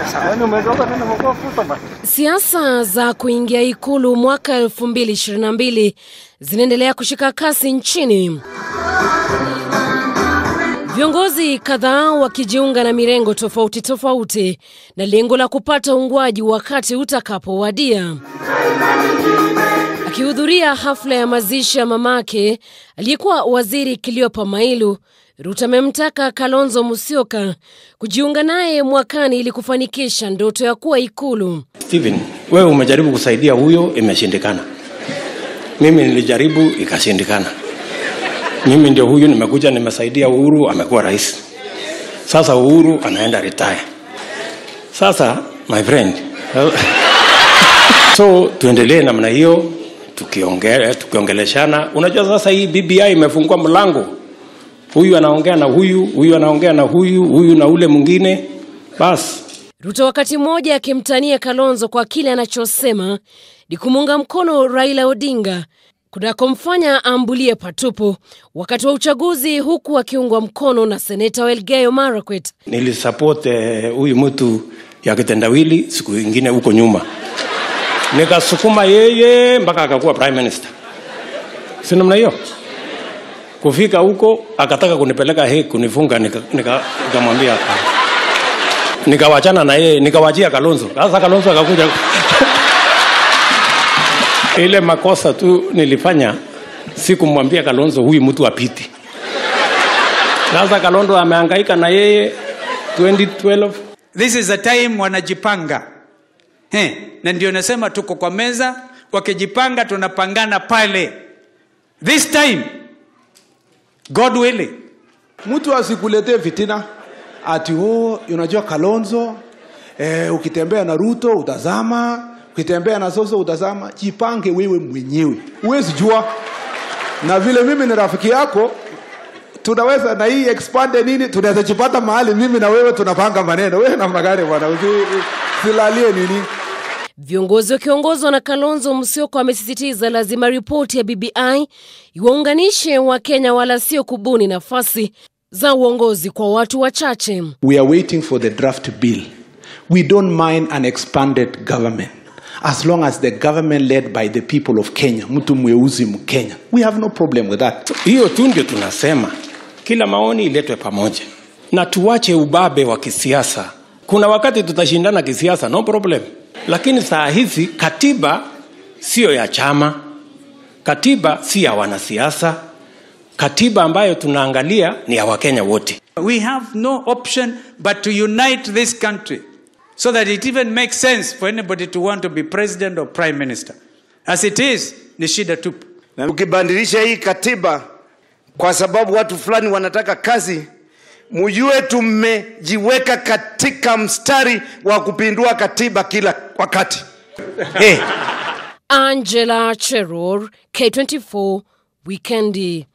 Siasa za kuingia ikulu mwaka 2022 zinaendelea kushika kasi nchini, viongozi kadhaa wakijiunga na mirengo tofauti tofauti na lengo la kupata uungwaji wakati utakapowadia. Akihudhuria hafla ya mazishi ya mamake aliyekuwa waziri Cleopa Mailu, Ruto amemtaka Kalonzo Musyoka kujiunga naye mwakani ili kufanikisha ndoto ya kuwa ikulu. Steven, wewe umejaribu kusaidia huyo, imeshindikana. Mimi nilijaribu ikashindikana. Mimi ndio huyu nimekuja nimesaidia Uhuru, amekuwa rais. Sasa Uhuru anaenda retire. Sasa my friend, so tuendelee namna hiyo tukiongea tukiongeleshana. Unajua sasa hii BBI imefungua mlango, huyu anaongea na huyu, huyu anaongea na huyu, huyu na ule mwingine, basi Ruto wakati mmoja akimtania Kalonzo kwa kile anachosema ni kumuunga mkono Raila Odinga kunakomfanya ambulie patupu wakati wa uchaguzi, huku akiungwa mkono na seneta wa Elgeyo Marakwet. nilisupport eh, huyu mtu ya kitendawili siku ingine huko nyuma, nikasukuma yeye mpaka akakuwa prime minister, si namna hiyo. Kufika huko akataka kunipeleka he kunifunga, nikamwambia nika, nikamwambia hapana. nikawachana na yeye nikawachia Kalonzo. Sasa Kalonzo akakuja ile makosa tu nilifanya, sikumwambia Kalonzo huyu mtu apiti. Sasa Kalonzo amehangaika na yeye 2012 This is a time wanajipanga He, na ndio nasema tuko kwa meza, wakijipanga tunapangana pale. This time God willing, mtu asikuletee fitina ati oh, unajua Kalonzo eh, ukitembea na Ruto utazama, ukitembea na Soso utazama. Jipange wewe mwenyewe, huwezi jua. Na vile mimi ni rafiki yako, tunaweza na hii expande nini, tunaweza jipata mahali mimi na wewe tunapanga maneno. Wewe namna gani bwana, usi- usilalie nini Viongozi wakiongozwa na Kalonzo Musyoka wamesisitiza lazima ripoti ya BBI iwaunganishe Wakenya wala sio kubuni nafasi za uongozi kwa watu wachache. We are waiting for the draft bill. We don't mind an expanded government as long as the government led by the people of Kenya, mtu mweusi Mkenya. We have no problem with that. hiyo tu ndio tunasema kila maoni iletwe pamoja na tuwache ubabe wa kisiasa. Kuna wakati tutashindana kisiasa, no problem, lakini saa hizi katiba siyo ya chama, katiba si ya wanasiasa. Katiba ambayo tunaangalia ni ya Wakenya wote. we have no option but to unite this country so that it even makes sense for anybody to want to be president or prime minister. As it is, ni shida tupu. na ukibadilisha hii katiba kwa sababu watu fulani wanataka kazi, mjue tumejiweka katika mstari wa kupindua katiba kila wakati. hey. Angela Cheror, K24, Wikendi.